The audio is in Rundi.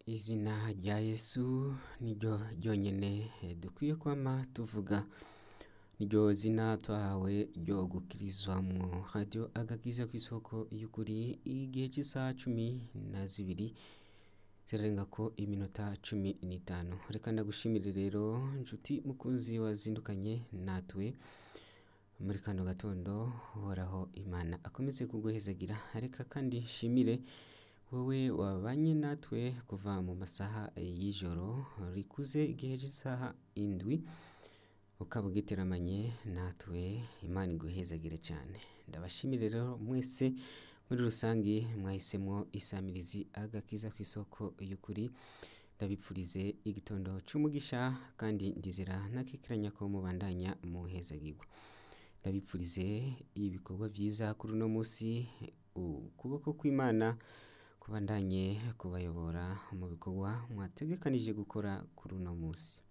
izina rya yesu niryo ryonyene dukwiye kwama tuvuga niryo zina twahawe ryo gukirizwamwo radiyo agakiza kw'isoko y'ukuri igihe cy'isaha cumi na zibiri zirarengako iminota cumi n'itanu reka ndagushimire rero nshuti mukunzi wazindukanye natwe muri kano gatondo uhoraho imana akomeze kuguhezagira reka kandi nshimire wowe wabanye natwe kuva mu masaha y'ijoro rikuze igihe cy'isaha indwi ukaba ugiteramanye natwe imana iguhezagire cyane ndabashimire rero mwese muri rusange mwahisemo isamirizi agakiza ku isoko y'ukuri ndabipfurize igitondo cy'umugisha kandi ndizera ntakikiranya ko mubandanya muhezagirwa ndabipfurize ibikorwa byiza kuri uno munsi ukuboko kw'imana kubandanye kubayobora mu bikorwa mwategekanije gukora kuri uno munsi